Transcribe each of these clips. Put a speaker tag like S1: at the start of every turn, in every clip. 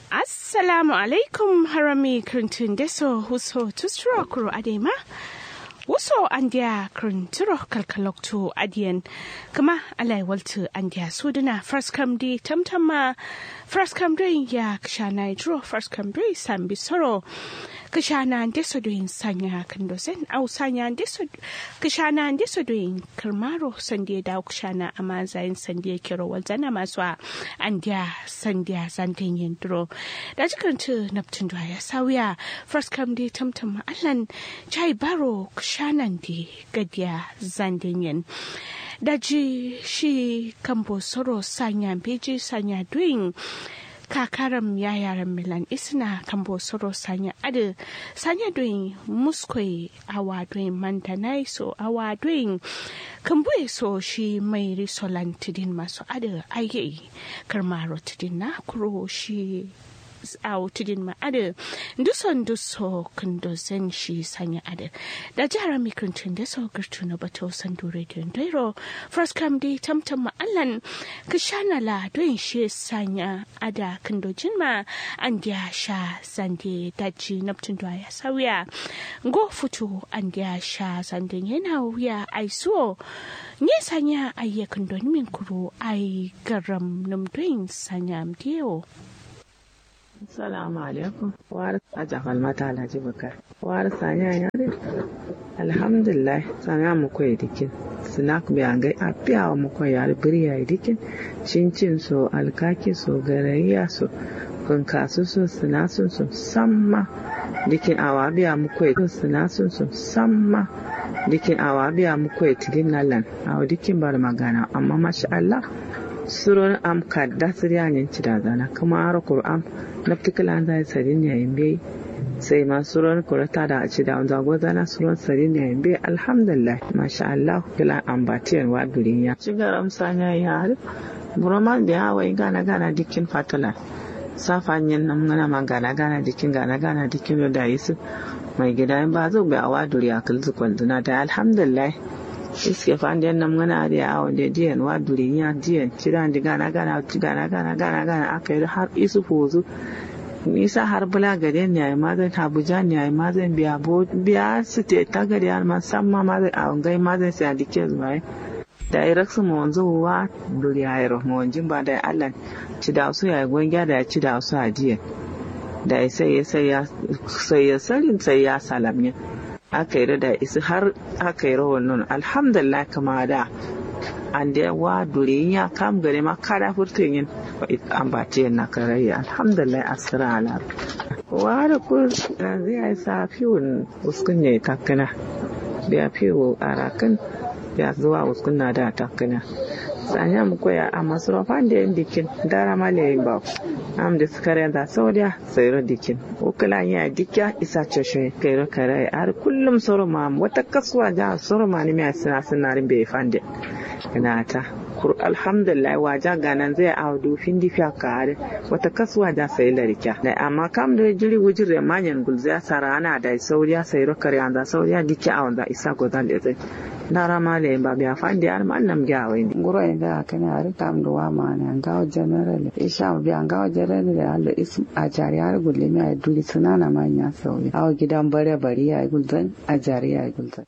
S1: assalamu alaikum harami kirtin deso huso tusro kuro adema wuso andiya kirintiro kalkalokto adiyan kama alai waltu andiya suduna first come di tamtama first come doing ya kshana idro first come doing sambi soro kashana deso doing sanya kandosen au sanya deso kashana deso doing kirmaro sandiya da kashana amma zayin sandiya kiro walzana masu andiya sandiya zantin yindro da jikirintu naptun ya sauya first come di tamtama allan chai baro shanan di gadiya zandinyin daji shi kambo soro sanya beji sanya doing kakaram ya yaran milan isna kambo soro sanya adu sanya doing muskoi awa doing mantanai so awa doing kambo so shi mai risolan tidin masu adu ayi karmaro tidin na kuro shi a tudin ma ade duson duso kundo zen shi sanya ade da jihar mikrintun da so girtu na bato sandu radio dairo first come di tamtam ma allan kishana la don shi sanya ada kundo jinma an dia sha zande daji naptun da ya sauya go futu an dia sha zande yana wuya aiso nye sanya ayyakan don min kuro ai garam numdoin sanya mdiyo
S2: Assalamu alaikum. War aja falmata Alhaji Bukar. War sanya ya ne? Alhamdulillah sanya mu koyi dikin. Snack bi an gai apiya mu koyi yar biriya dikin. Cincin so alkaki so garayya so kunkasu so sinasun so samma. Dikin awa biya mu koyi sinasun so samma. Dikin awa biya mu koyi tidin nalan. Awa dikin bar magana amma masha Allah. suron am kadda siryanin ci da zana kuma ara qur'an naftikala da sarin yayin bai sai ma suron kurata da ci da zago zana suron sarin yayin bai alhamdulillah masha Allah kila ambatiyan wa duniya ci garam sanya ya har buraman da yawa gana gana dikin fatala safanyin nan ngana ma gana gana dikin gana gana dikin da yisu mai gida ba zo bai awa duriya kulzu kwalduna da alhamdulillah iske fanden nam ngana de awon de diyan wa durinya diyan cidan di gana gana gana gana gana gana aka yi har isu fozu nisa har bula gade ne ai mazan abuja ne ai mazan biya bo biya su te ta gade har ma san ma mazan awon gai mazan sai dike zuwa da ai raksu mu wanzu wa duri ai rahmo wanjin ba da Allah ci da su ya gonga da ci da su a diyan da sai ya sai ya sai ya sarin sai ya salamnya aka yi da isi har aka yi rawar nun alhamdulillah kama da an da wa dure ya kam gare ma kada furtun yin ambace na karayya alhamdulillah asira ala wa da ku zai yi sa fiwon uskun ne takana biya fiwo a rakan ya zuwa uskun na da takana sanya mu koya a masarufan da yin dikin dara male ba am da suka da saudiya sayro dikin ukula ya dikya isa ceshe kairo kare har kullum soroma wata kasuwa ja soroma ne mai sina sinarin bai fande ina ta kur alhamdulillah waja ganan zai audu findi fiya kare wata kasuwa da sai larika da amma kam da jiri wujir da manyan gulziya sarana da saudiya sayro kare an da saudiya dikya a wanda isa godan da zai dara male ba biya fandi ar man nam gawe ni
S3: nguro e ga kana ar tam do wa ma na ngaw general isha biya ngaw general da Allah ism a jari har gulle mi ay duli sunana ma nya sauyi aw gidan bare bari ya gulzan a jari ya gulzan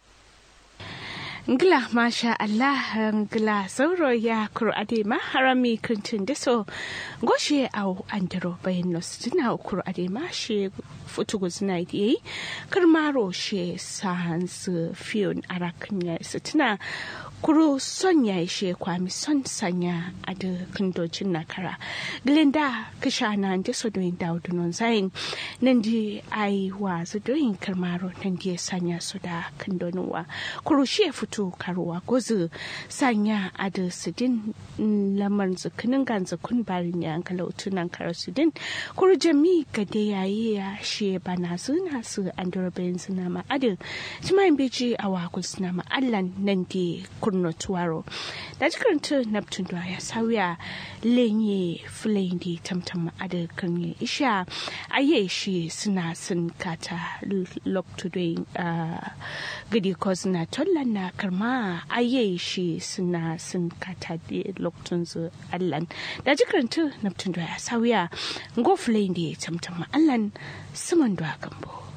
S1: Ngila masha Allah ngila sauro ya kur'ade ma harami kuntin deso goshe au andro bayan nostina kur'ade ma she futugu zina yi karmaro she sans fiyon arakin ya sitina kuro son ya ishe kwami son sanya a da kandocin nakara glinda kisha na ndi so doing daudu non zain nan di ai wa su doing karmaro nan di sanya su da kandonuwa kuro shi fito karuwa gozu sanya a da sidin lamar zukinin gan zukun barin ya kala utunan kara sidin kuro jami gade yayi ya shi bana suna su andro bayan suna ma adin timayin beji a wakul suna ma allan nan di kuro kurno tuwaro da jikaranta neptune da ya sauya lenye fulani tamtam ada kan isha aye shi suna sun kata lokto doing gidi ko suna tollan na karma aye shi suna sun kata da loktun su allan da jikaranta neptune da ya sauya ngo fulani tamtam allan suman da gambo